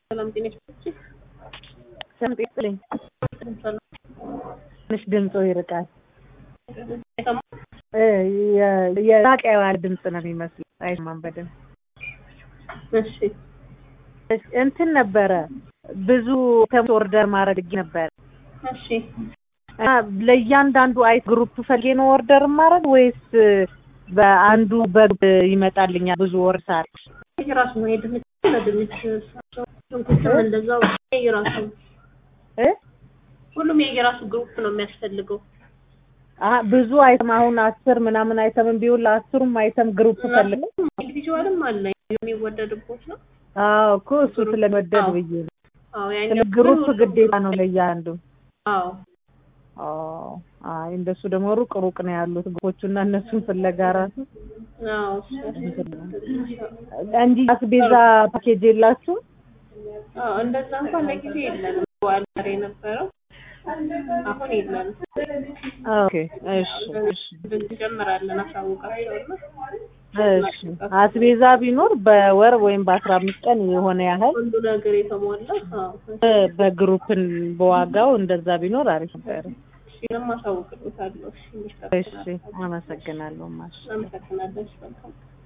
ሰላም ጤና ይስጥልኝ። ሰላም ጤና ይስጥልኝ። ትንሽ ድምፆ ይርቃል። እ የ- የራቀ ያለ ድምፅ ነው የሚመስለው። አይሰማም በደንብ። እሺ እንትን ነበረ ብዙ ተምስ ኦርደር ማድረግ ነበረ እሺ እና ለእያንዳንዱ አይ ግሩፕ ፈልጌ ነው ኦርደር ማድረግ ወይስ በአንዱ በግሩፕ ይመጣልኛል? ብዙ ወርሳል የራሱ ነው የድንች ለድንች ሽንኩርትም እንደዛው የራሱ እ ሁሉም የየራሱ ግሩፕ ነው የሚያስፈልገው። አ ብዙ አይተም አሁን አስር ምናምን አይተም ቢሆን ለአስሩም አይተም ግሩፕ ፈልግ ኢንዲቪጁዋልም አለ የሚወደድቦት ነው። አዎ እኮ እሱ ስለመደብ ብዬ ነው። አዎ ስለ ያኛው ግሩፕ ግዴታ ነው ለእያንዱ። አዎ አዎ አይ እንደሱ ደግሞ ሩቅ ሩቅ ነው ያሉት ግሩፖቹና እነሱን ፍለጋ ራሱ አዎ እሱ እንጂ አስቤዛ ፓኬጅ የላችሁም? አዎ እንደዛ እንኳን ለጊዜ የለንም። በዓል ዛሬ የነበረው አሁን የለንም። ኦኬ እሺ እሺ እንጀምራለን አሳውቃቸውና እሺ አስቤዛ ቢኖር በወር ወይም በአስራ አምስት ቀን የሆነ ያህል ሁሉ ነገር የተሟላ አዎ በ- በግሩፕን በዋጋው እንደዛ ቢኖር አሪፍ ነበር። እሺ ለማሳውቅልዎታለሁ። እሺ እሺ አመሰግናለሁ ማሽ አመሰግናለሁ። እሺ መልካም